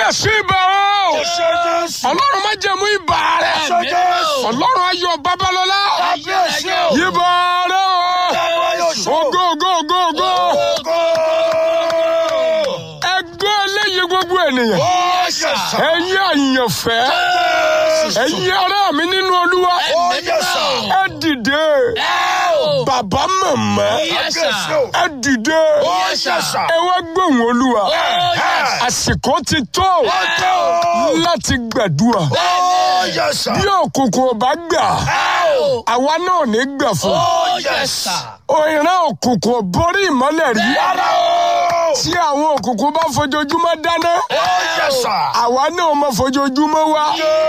kábíyèsí ibà o ọlọ́run má jẹ̀mú ibà rẹ̀ ọlọ́run ayọ̀ babalọ́lá ibà rẹ̀ o ògo ògo ògo ògo ẹgbẹ́ eléyìí gbogbo ènìyàn ẹ̀yin àyànfẹ́ ẹ̀yin ará mi nínú olúwa ẹ dìde bàbá màmá ẹ dìde ẹ wá gbóhùn olúwa àsìkò ti tó láti gbàdúrà bí òkùnkùn ò bá gbà àwa náà ní gbà fún òyìnbó òkùnkùn ò borí ìmọ́lẹ̀ rí tí àwọn òkùnkùn bá fojoojúmọ́ dáná àwa náà máa fojoojúmọ́ wá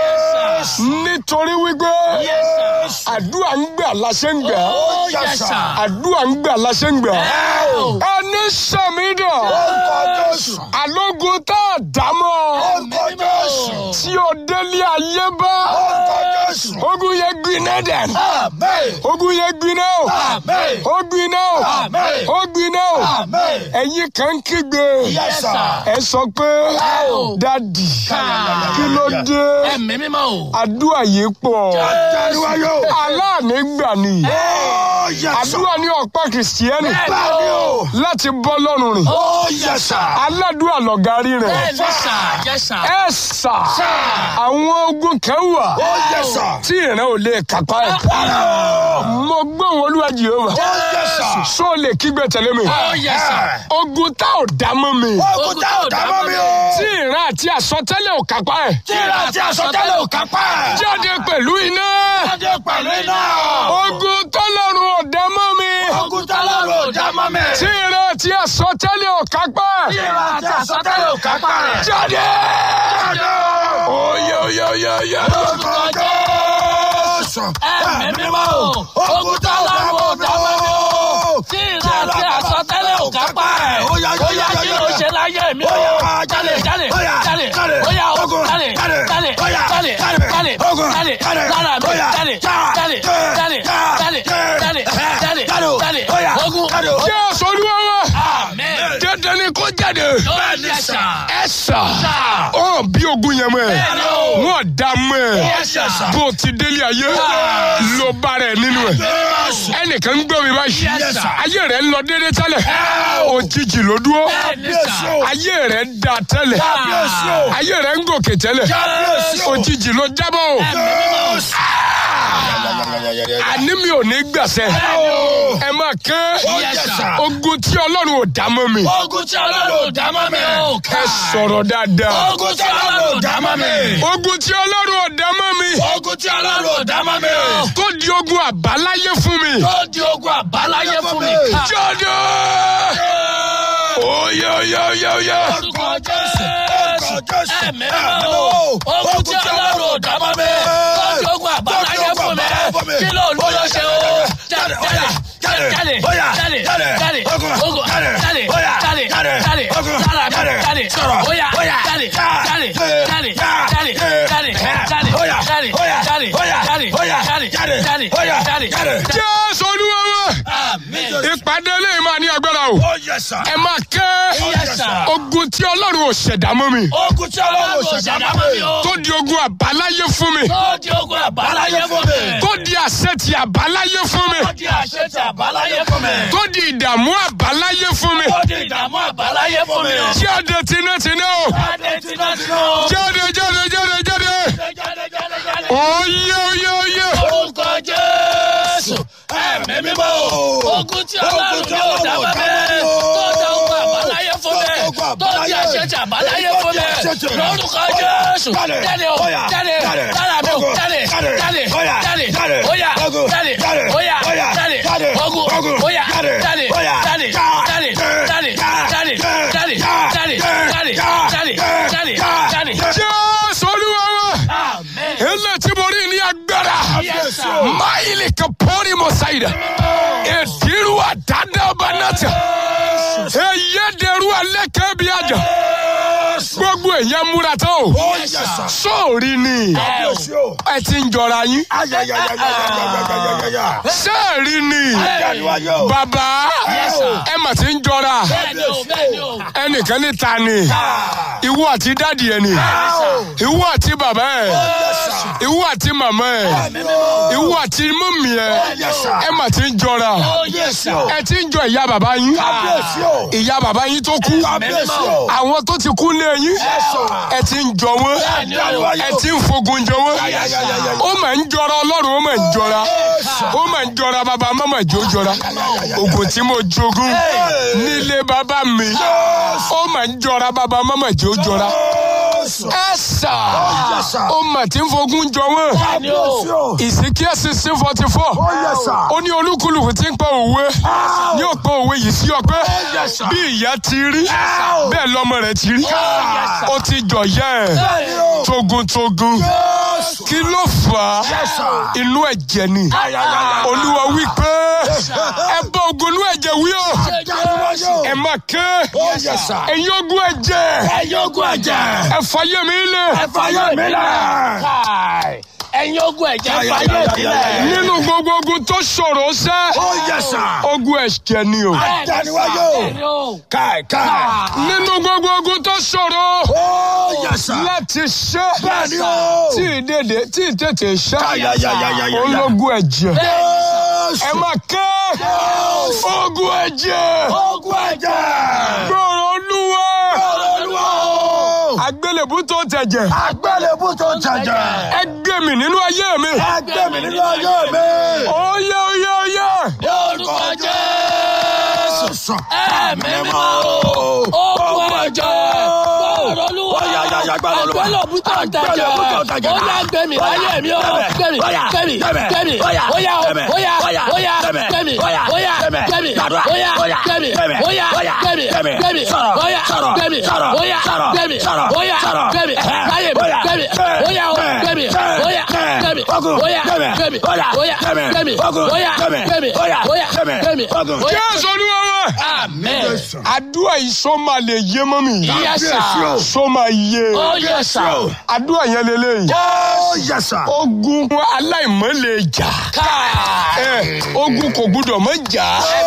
nítorí wípé àdúrà ń gbà láṣẹ ń gbà àdúrà ń gbà láṣẹ ń gbà ẹni sàmídà alógun tá a dá mọ́ tí o délé ayé bá ogun yẹn gbiná dẹ̀ ogun yẹn gbiná o ó gbiná o ó gbiná o ẹ̀yin kan kígbe ẹ sọ pé dadi kí ló dé àdúrà yìí pọ̀ aláàní gbà ni àdúrà ní ọ̀pá kìrìsìtẹ́nì láti bọ́ lọ́rùn rìn aládùúrà lọ̀gárí rẹ̀ ẹ sà àwọn ogun kan wà tí ìran ò lè kápá ẹ̀ mo gbọ́ wọn olúwa jehova sọ lè kígbe tẹ̀lé mi ogun tá ò dá mọ́ mi Ogun tá ò dá mọ́ mi o. tí ìran àti àsọtẹ́lẹ̀ ò kápá ẹ̀ Tíra àti àsọtẹ́lẹ̀ ò kápá ẹ̀. jáde pẹ̀lú iná Jáde pẹ̀lú iná. ogun tọ́lọ́run ò dá mọ́ mi Ogun tá lọ́rùn ò dá mọ́ mi. tí ìran àti àsọtẹ́lẹ̀ ò kápá ẹ̀ Tíra àti àsọtẹ́lẹ̀ ò kápá ẹ̀. jáde Jáde. oyè oyè oyè oyè. Orúkọ Jésù. Ẹ̀mí mímọ́ o. Ogun tá lọ́rùn ò dá mọ́ mi o. Tíra àti àsọtẹ́lẹ̀ ò kápá ẹ̀. Ó yá, Ó yá kí ló ṣe láyé mi o. Jálè jálè jálè ó yá o jálè jálè jálè jálè jálè lára mi jálè jálè jálè jálè jálè jálè jálè ogun. jésù olúwa wa Amen. dandan ni kó jáde Ó yẹ sà. ẹ sà ọ bí ogun yẹn mọ ẹ Bẹ́ẹ̀ni o. wọn dá mọ ẹ Yes, sir. bó o ti délé ayé ló bá rẹ nínú ẹ ẹnìkan ń gbọ́ mi báyìí Yes, sir. ayé rẹ ń lọ déédéé tẹ́lẹ̀ òjijì ló dúró Bẹ́ẹ̀ni sà. ayé rẹ da tẹ́lẹ̀ Kábíyèsí o. ayé rẹ ń gòkè tẹ́lẹ̀ Kábíyèsí o. òjijì ló jábọ̀ o àní mi ò ní gbàsẹ́ ẹ máa ké Yes, sir. ogun tí ọlọ́run ò dá mọ́ mi Ogun tí ọlọ́run ò dá mọ́ mi o. ẹ sọ̀rọ̀ dáadáa Ogun tí ọlọ́run ò dá mọ́ mi. ogun tí ọlọ́run ò dá mọ́ mi Ogun tí ọlọ́run ò dá mọ́ mi o. tó di ogun àbáláyé fún mi Tó di ogun àbáláyé fún mi. ká. jáde oyè oyè oyè oyè Orúkọ Jésù. Jésù. Ẹ̀mí mímọ́ o. Ogun tí ọlọ́run ò dá mọ́ mi. Tó di ogun àbáláyé fún mi. Kí ló ń lọ ṣe o? Jáde jáde jáde Bóyá, jáde jáde, jáde ogun, ogun jáde, jáde bóyá, jáde jáde, jáde ogun, jára mi jáde, jáde sọ̀rọ̀, bóyá bóyá, jáde já, jáde eh, jáde já, jáde eh, jáde eh, jáde bóyá, jáde bóyá, jáde bóyá, jáde bóyá, jáde jáde, jáde bóyá, jáde jáde. jésù olúwa wa Àmín. ìpàdé lẹ́yìn máa ní agbára o Ó yẹ sà. ẹ máa ké Yes, sir. ogun tí ọlọ́run ò ṣẹ̀dá mọ́ mi Ogun tí ọlọ́run ò Ọlọ́run ò ṣẹ̀dá ṣẹ̀dá mọ́ mọ́ mi mi o. o. tó di ogun àbáláyé fún mi Tó di ogun àbáláyé fún mi. tó di àṣẹ ti àbáláyé fún mi Tó di àṣẹ ti àbáláyé fún mi. tó di ìdààmú àbáláyé fún mi Tó di ìdààmú àbáláyé fún mi. jáde tinátiná o Jáde tinátiná o. jáde jáde jáde jáde Jáde jáde jáde. oyè oyè oyè Orúkọ Jésù. Ẹ̀mí mímọ́ o. Ogun tí ọlọ́run yóò dá bá mi. Tó da ogun àbáláyé fún mi. Tó di àṣẹ ti àbáláyé fún mi. Lórúkọ Jésù. Jáde o. Jáde. Lára mi o. Jáde. Jáde. Jáde. Óyá. Jáde. Óyá. Jáde. Ogun. Óyá. Jáde. Jáde. Jáde. Jáde. Jáde. Jáde. Jáde. Jáde. Jáde. Jáde. Jáde. jésù olúwa wa Amen. ilé tí mo rí ní agbára Yes, sir. máìlì kan pọ́nrí mo ṣàyẹ̀dá èdìrú àdáńdá ọba náà tẹ̀ èyí dẹrú alẹ́ kẹ́ bí àjà gbogbo èèyàn múra tó Ó yẹ sà. sóòrí ni Kábíyèsí o. ẹ ti ń jọra yín Ayayayayayayayaya. sẹ́ẹ̀rí ni Dániwáyé o. bàbá ẹ mà ti ń jọra bẹ́ẹ̀ni o bẹ́ẹ̀ni o. ẹnìkan ní ta ni ìwọ àti dádì ẹ ni ìwọ àti bàbá ẹ ìwọ àti màmá ẹ ìwọ àti mọ́mì ẹ ẹ mà ti ń jọra Kábíyèsí o. ẹ ti ń jọ ìyá bàbá yín Kábíyèsí o. ìyá bàbá yín tó kú Kábíyèsí o. àwọn tó ti kú lé yín ẹ ti ń jọ wọn Dániwáyé ẹ o. ti ń fogun jọ wọn Ayayayayaya. ó mà ń jọra ọlọ́run ó mà ń jọra ó mà ń jọra bàbá mọ́mọ́ ìjó jọra ogun tí mo jogún nílé bàbá mi ó mà ń jọra bàbá mọ́mọ́ ìjó jọra ẹ sà ó mà ti ń fogun jọ wọn Kábíyèsí o. ìsìnkíyà sixteen forty four Ó yẹ sà. ó ní olúkúlùkù tí ń pọ òwe ní òpó òwe yìí sí ọpẹ́ bí ìyá ti rí bẹ́ẹ̀ lọ́mọ rẹ̀ ti rí ó ti jọyẹ ẹ togun-togun kí ló fà á inú ẹ̀jẹ̀ ni olúwa wí pé ẹ bá ogun inú ẹ̀jẹ̀ wí o Dániwáyé o. ẹ má ké Ó yẹ sà. ẹ̀yin ogun ẹ̀jẹ̀ Ẹ̀yin ogun ẹ̀jẹ̀. ẹ fàyè mi lẹ̀ Ẹ fàyè mi lẹ̀. Káì. ẹ̀yin ogun ẹ̀jẹ̀ fàyè sílẹ̀. nínú gbogbo ogun tó ṣòro sẹ́ Ó yẹ sà. ogun ẹ̀jẹ̀ ni o Dániwáyé o. Bẹ́ẹ̀ni o. Káì káì. nínú gbogbo ogun tó ṣòro Ó yẹ sà. láti ṣe Bẹ́ẹ̀ni o. tí ìdèdè tí ìtètè ṣe Ayayayayaya. ológun ẹ̀jẹ̀ Jésù. ẹ má ké ogun ẹ̀jẹ̀ Ogun ẹ̀jẹ̀. gbòòrò olúwa Olúwa o. àgbélébú tó tẹ̀jẹ̀ Àgbélébú tó jẹjẹ. ẹ gbé mi nínú ayé mi Ẹgbẹ́ mi nínú ayé mi. oyè oyè oyè Lórúkọ Jésù. Ẹ̀mí mímọ́ o. Ogun ẹ̀jẹ̀. Gbọ́dọ̀ olúwa. Àgbélébú tó ń tẹ̀jẹ̀. Ó yá gbẹ̀mí láyé mi o. Gbẹ̀mí gbẹ̀mí gbẹ̀mí. Óyá o. Óyá óyá gbẹ̀mí. Óyá gbẹ̀mí. Óyá gbẹ̀mí. Óyá gbẹ̀mí. Gbẹ̀mí. Óyá gbẹ̀mí. Óyá gbẹ̀mí. Óyá gbẹ̀mí. Láyé mi gbẹ̀mí. Óyá o gbẹ̀mí. Óyá gbẹ̀mí. Óyá gbẹ̀mí. Óyá gbẹ̀mí. Óyá gbẹ̀mí. Óyá gbẹ̀mí. jésù olúwa wa Amen. àdúrà yìí sọ máa lè yé mọ́ mi Yes, sir. sọ máa yé Oh, yes, sir. àdúrà yẹn lélẹ́yìí Ó yẹ sà. ogun aláìmọ́ lè jà Káì. ẹ ogun kò gbúdọ̀ mọ́ jà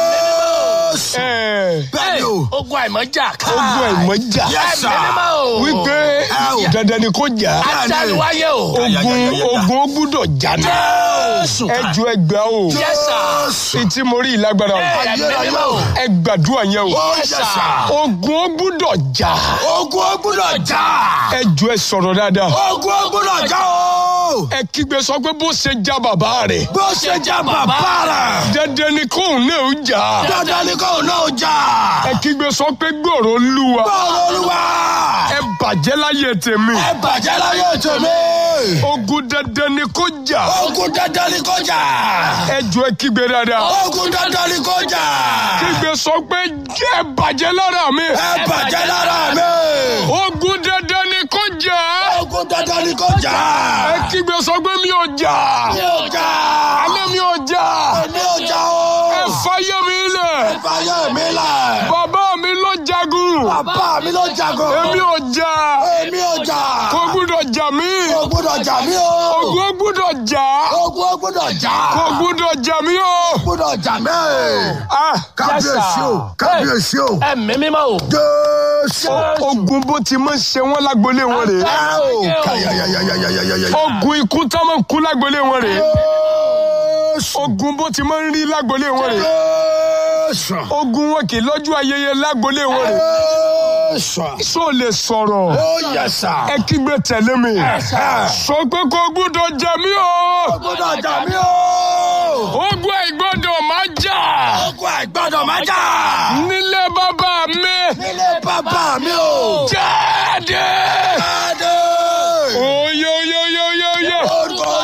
Jésù. ẹ Bẹ́ẹ̀ni o. Ogun àìmọ́jà. ogun àìmọ́ jà Yes, sir. Ẹ̀mí mímọ́ o. wípé Ẹ o. dandan ni kò jà Àtàlùwáyé o. ogun ogun ó gbúdọ̀ jà ní Jésù. ẹ ju ẹgbẹ́ o Yes, sir. Jésù. etí mo rí ìlágbára o Ẹ̀mí mímọ́ o. ẹ gbàdúrà yẹn o Ó yẹ sà. ogun ó gbúdọ̀ jà Ogun ó gbúdọ̀ jà. ẹ ju ẹ sọ̀rọ̀ dáadáa Ogun ó gbúdọ̀ jà o. ẹ kígbe sọ pé bó ṣe já bàbá rẹ̀ Bó ṣe jà bàbá rẹ̀. dandan ni kóun náà ó jà Dandan ni kò náà jà. ẹ kígbe sọ pé gbòòrò olúwa Bọ́ọ̀lù olúwa. ẹ bàjẹ́ láyé tèmi Ẹ bàjẹ́ láyé tèmi. ogun dandan ni kó jà Ogun dandan ni kò jà. ẹ ju ẹ kígbe dáadáa Ogun dandan ni kò jà. kígbe sọ pé ẹ bàjẹ́ lára mi Ẹ bàjẹ́ lára mi. ogun dandan ni kó jà Ogun dandan ni kò jà. ẹ kígbe sọ pé mi ò jà Mi ò jà. alẹ́ mi ò jà Mi ò jà o. ẹ fàyè mi lẹ̀ Fàyè mi lẹ̀. bàbá mi ló jagun Bàbá mi ló jagun. èmi ò jà Èmi ò jà. kò gbúdọ̀ jà mí Kò gbúdọ̀ jà mí o. ogun ó gbúdọ̀ jà Ogun ó gbúdọ̀ jà. kò gbúdọ̀ jà mí o. gbúdọ̀ jà mí. Ah, Kábíyèsí o. Kábíyèsí o. Ẹ̀mí mímọ́ o. Jésù. ogun bó ti máa ń ṣe wọn lágbolé wọn rèé Ẹ o. Kàyàyàyàyàyàyàyà. ogun ikú tá máa ń kú lágbolé wọn rèé Jésù. ogun bó ti máa ń rí lágbolé wọn rèé Jésù. ogun wọn kì í lọ́jọ́ ayẹyẹ lágbolé wọn rèé Jésù. sọ lè sọ̀rọ̀ Ó yẹ sà. ẹ kígbe tẹ̀lé mi sọ pé kò gbúdọ̀ jà mí o gbúdọ̀ jà mí o. ogun àìgbọ́dọ̀ máa jà Ogun àìgbọ́dọ̀ má jà. nílé bàbá mi Nílé bàbá mi o. jáde Jáde. oyo yo yo yo yo Orúkọ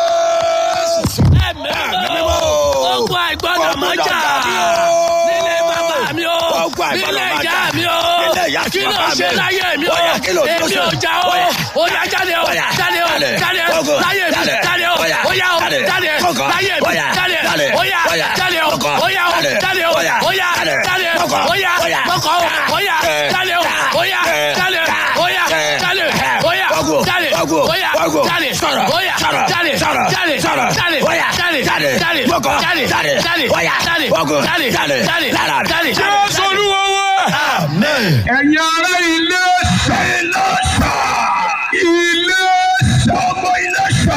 Jésù. Ẹ̀mí mímọ́ o. Ogun àìgbọ́dọ̀ mọ́ jà. Nílé bàbá mi o. Ogun àìgbọ́dọ̀ Nílé má jà. ìyá mi o. Nílé ìyá àti Kí ló bàbá mi. ṣe láyé mi o? Ó yá, kí ló- kí ló Èmi ṣe? ò jà o. Ó yá. Ó yá jáde o. Ó yá, Jáde o. jáde. Jáde. Kókó, Láyé mi. jáde. Jáde o. Ó yá, Ó yá o. jáde. Jáde. Kókó, Láyé mi. ó yá, Jáde. jáde. Ó yá. Ó yá, Jáde o. kókó, Ó yá o. jáde. Jáde o. Ó yá, Ó yá. jáde. Jáde. Kókó, Ó yá. ó yá. Kókó. Ó yá. Eh. Jáde o. Ó yá. Eh. Jáde. Ó yá. Eh. Jáde. Ogun. jáde Sọ̀rọ̀. bóyá Sọ̀rọ̀. jáde Sọ̀rọ̀. jáde Sọ̀rọ̀. jáde Bóyá. jáde Jáde. jáde Gbọ́kọ̀. jáde Jáde. jáde Bóyá. jáde Ogun. jáde Jáde. jáde Lára. jáde jésù olúwa wá. Amen. ẹ̀yin ará ilé ṣá. Ilé ṣá. ilé ṣá. Ọmọ ilé ṣá.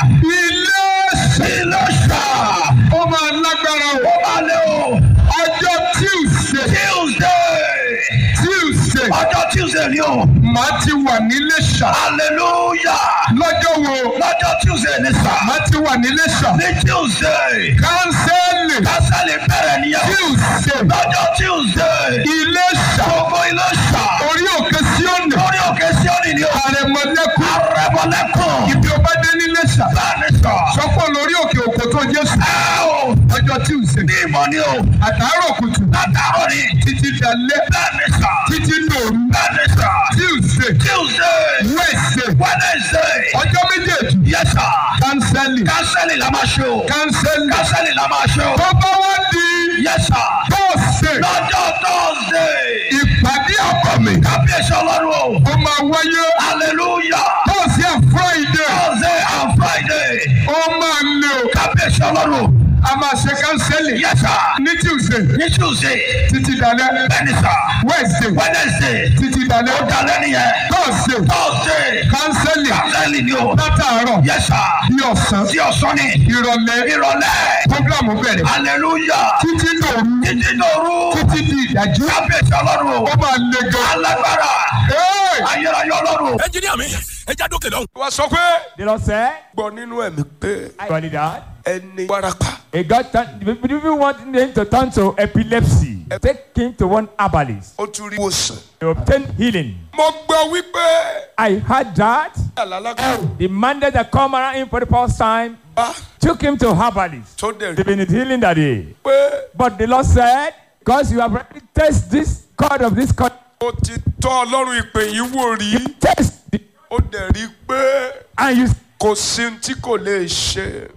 ilé ṣá. Ilé ṣá. ó máa lágbára o. Ó máa lé o. ọjọ́ tuesday Tuesday. tuesday Ọjọ́ Tuesday ni o. màá ti wà nílé ṣá. Hallelujah. lọ́jọ́ wo Lọ́jọ́ Tuesday ni sá. màá ti wà nílé ṣá. Ní Tuesday. kánsẹ́lì Kásálì bẹ̀rẹ̀ nìyẹn. tuesday Lọ́jọ́ Tuesday. ilé ṣá. Gbogbo ilé ṣá. orí òkè síọ̀nì. Lórí òkè Síónì ni o. àrẹ̀mọ̀lẹ́kùn. Arẹ́bọ̀lẹ́kùn. ibi ọba dé nílé ṣá. Bẹ́ẹ̀ni sọ. sọ́kọ̀ lórí òkè òkò tó jésù. Ẹ o. ọjọ́ tuesday Ní ìmọ̀ ni o. àtàárọ̀ kùtù Látàrọ̀ ni. títí dalẹ́ Bẹ́ẹ̀ni sọ. títí dòru Bẹ́ẹ̀ni sọ. tuesday Tuesday. wednesday Wednesday. ọjọ́ méjèèjì Yes sir. kánsẹ́lì Kásálì la máa ṣe o. kánsẹ́lì Kásálì la máa ṣe o. tó bá wá di Yes sir. thursday Lọ́jọ́ Thursday. ìpàdé àbàmì Kábíyèsí ọlọ́run o. ó máa wáyé Hallelujah. thursday and friday Thursday and Friday. ó máa lè o Kábíyèsí ọlọ́run. a máa ṣe kánsẹ́lì Yes sir. ní tuesday Ní Tuesday. títí dalẹ́ Bẹ́ẹ̀ni sir. wednesday Wednesday. títí dalẹ́ Ó dalẹ́ nìyẹn. thursday Thursday. kánsẹ́lì Kásálì ni o. látàárọ̀ Yes sir. bí ọ̀sán Tí ọ̀sán ni. ìrọ̀lẹ́ Ìrọ̀lẹ́. program bẹ̀rẹ̀ Hallelujah. títí dòru Títí dòru. títí di ìdájú Kábíyèsí ọlọ́run o. ó máa le gan. Alágbára. Hey! Ayérayé ọlọ́run. ẹnjìníà mi ẹ já dókè lọ́hùn. wá sọ pé The Lord said, gbọ́ nínú ẹ̀mí pé I got it out. ẹni warapa A God turned, if you want him to turn to epilepsy, take him to one herbalist ó tún rí ìwòsàn. to obtain healing. mo gbọ́ wípé I heard that àlàlágbà the man that come around him for the first time bá took him to herbalist. tó dẹ̀ rí They've been healing that day. pé But the Lord said, because you have already tested this God of this God, ó ti tọ́ ọlọ́run ìpè yìí wò rí test it, ó dẹ̀ rí pé and you kò sí ohun tí kò lè ṣe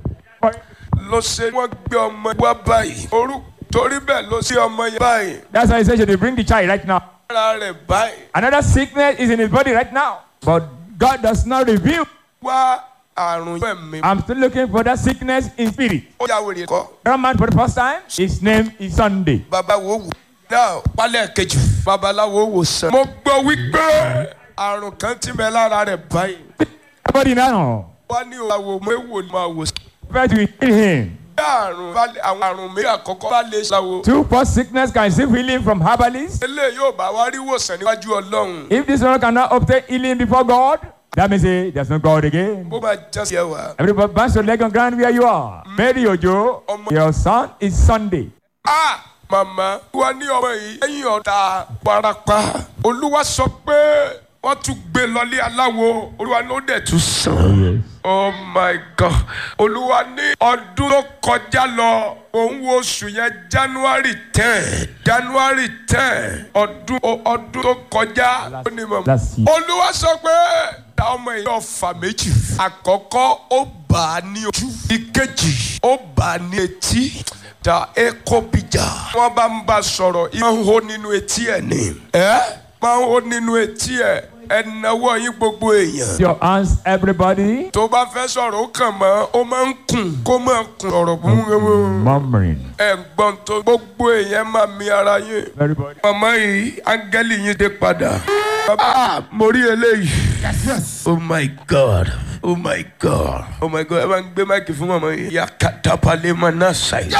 ló ṣe wọ́n gbé ọmọ wá báyìí orúkọ torí bẹ́ẹ̀ ló ṣe ọmọ yẹn báyìí That's why he said, should they bring the child right now? ara rẹ̀ báyìí Another sickness is in his body right now. But God does not reveal. wá àrùn ẹ̀mí I'm still looking for that sickness in spirit. ó yà wèrè kọ́ That man for the first time, his name is Sunday. babawo wò náà pálẹ̀ kejì babaláwo wò sàn. mo gbọ́ wípé àrùn kan ti bẹ lára rẹ̀ báyìí Everybody now, wá ní òwò méwò ni máa wò sàn. try to heal him. bí àrùn bá lè- àwọn àrùn méjì àkọ́kọ́ bá lè ṣàwò Two first sickness can receive healing from herbalists. eléyìí yóò bá wá rí wòsàn níwájú ọlọ́run If this one cannot obtain healing before God, that means say there's no God again. bó bá já sí ẹwà. Everybody bounce your leg on ground where you are. Mary Ojo, your son is Sunday. a màmá wa ní ọmọ yìí lẹ́yìn ọ̀tá parapa olúwa sọ pé wọ́n tún gbé lọlé aláwo olúwa ló dẹ̀ tún sàn. oh my god olúwa ní ọdún tó kọjá lọ òun wo oṣù yẹn january ten january ten ọdún o- ọdún tó kọjá ó ní mọ̀ Last year. olúwa sọ pé ta ọmọ yìí ọfà méjì àkọ́kọ́ ó bà á ní ojú ìkejì ó bà á ní etí ta eko bija wọ́n bá ń bá a sọ̀rọ̀ ìmọ̀ ń hó nínú etí ẹ̀ ni ẹ́ máa ń hó nínú etí ẹ̀ ẹ̀ náwó yín gbogbo èèyàn Your hands, everybody. tó bá fẹ́ sọ̀rọ̀ ó kàn mọ́ ó máa ń kùn kó máa kùn ọ̀rọ̀ búburú Murmuring. ẹ̀ gbọ́n tó gbogbo èèyàn máa mi ara yín Everybody. màmá yìí áńgẹ́lì yín dé padà. Ah, mo rí eléyìí. oh my god oh my god oh my god ẹ máa ń gbé máìkì fún màmá yìí. yakata palema náà ṣàyè.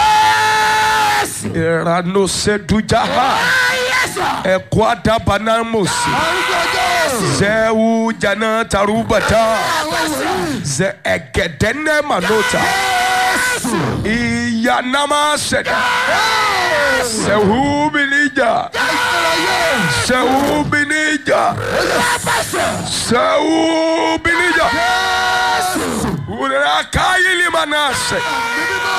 ìrànú sẹ́dújáhà ẹ̀kọ́ àdàbànà mọ̀sí. zẹ́wù jana tarubata zẹ ẹ̀gẹ̀dẹ́nẹ́ manota ìyànàmà sẹ̀dá sẹ̀wù bìnníjà sẹ̀wù bìnníjà sẹ̀wù bìnníjà wùdàrà káyìlì manase.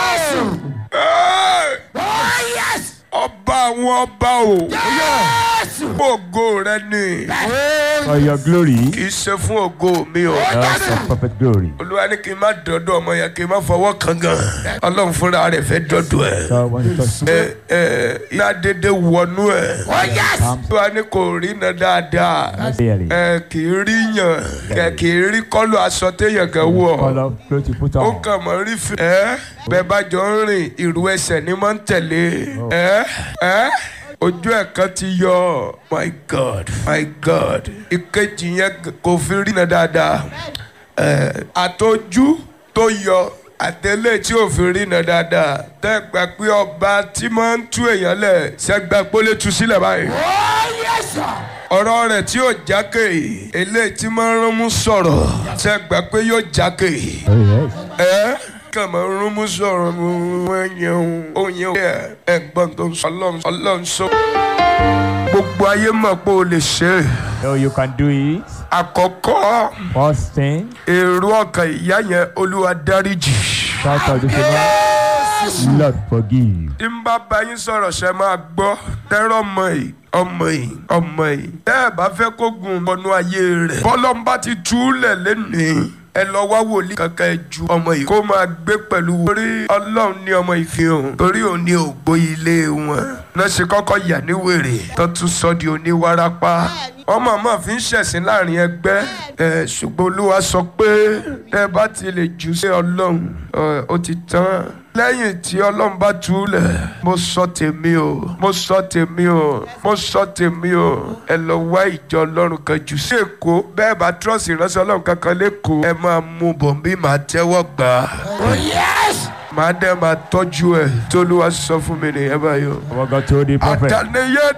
Hey! ọba àwọn ọba o fún ògo rẹ ni For your glory, kì í ṣe fún ògo mi o. not for perfect glory. olúwa ní kí n má dọ́dọ̀ ọmọ yẹn kí n má fọwọ́ kan gan ọlọ́run fúnra rẹ̀ fẹ́ dọ́dọ̀ ẹ̀. God wants to touch ẹ ẹ iná dédé wọnú ẹ̀. olúwa ní kò rí iná dáadáa clearly. ẹ kì í rí yàn kẹ kì í rí kọ́lù aṣọ téèyàn kan wọ̀ Color clothes you put ó on. kàn mọ́ rí fi. ẹ bẹ́ẹ̀ bá jọ ń rìn ìrù ẹsẹ̀ ni máa ń tẹ̀lé ẹ ẹ ojú ẹ̀ kan ti yọ my god my god ìkejì yẹn kò fi rí iná dáadáa ẹ àtọjú tó yọ àtẹlẹ tí ò fi rí iná dáadáa tẹ́ gbà pé ọba tí máa ń tú èèyàn lẹ̀ ṣẹ́gbà pólé tú sílẹ̀ báyìí ọ̀rọ̀ rẹ̀ tí yóò jákè eléyìí tí máa ń rán mú sọ̀rọ̀ ṣe gbà pé yóò jákè Oh, yes. ẹ kàn máa ń rán mú sọ̀rọ̀ mú ẹ̀yẹ̀ òyìn ẹ̀ ẹ̀gbọ́n tó ń sọ ọlọ́run ọlọ́run sọ. gbogbo ayé mọ̀ pé o lè ṣe é So you can do it. àkọ́kọ́ First thing, èrò ọkàn ìyá yẹn olúwa dáríjì. shout out this one. Lord, forgive. tí n bá bá yín sọ̀rọ̀ ṣe máa gbọ́ tẹ́rọ ọmọ yìí ọmọ yìí ọmọ yìí tẹ́ ẹ bá fẹ́ kó gun ọ̀nà ayé rẹ̀ bọ́lọ́mbà ti túlẹ̀ lẹ́nìí ẹ lọ wá wòlíì kankan ẹ ju ọmọ yìí kó máa gbé pẹ̀lú torí ọlọ́run ní ọmọ yìí fi hàn torí òun ní ògbó ilé wọn náà ṣe kọ́kọ́ yà ní wèrè tó tún sọ di oníwárápá wọ́n mọ̀ọ́mọ̀ fi ń ṣẹ̀sìn láàrin ẹgbẹ́ ẹ̀ ṣùgbọ́n olúwa sọ pé tẹ́ ẹ bá ti lè jù sí ọlọ́run ẹ̀, ó ti tán lẹ́yìn tí ọlọ́run bá túlẹ̀ mo sọ tèmi o mo sọ tèmi o mo sọ tèmi o ẹ lọ wá ìjọ ọlọ́run kan jù sí èkó bẹ́ẹ̀ bá trọ́ọ̀sì ìránṣẹ́ ọlọ́run kankan lẹ́kọ̀ọ́ ẹ máa mú bọ̀ bí màá tẹ́wọ́ gbà á màá dẹ́ máa tọ́jú ẹ̀ tó olúwa sọ fún mi nìyẹn báyìí o. What God told the prophet. àtàníyé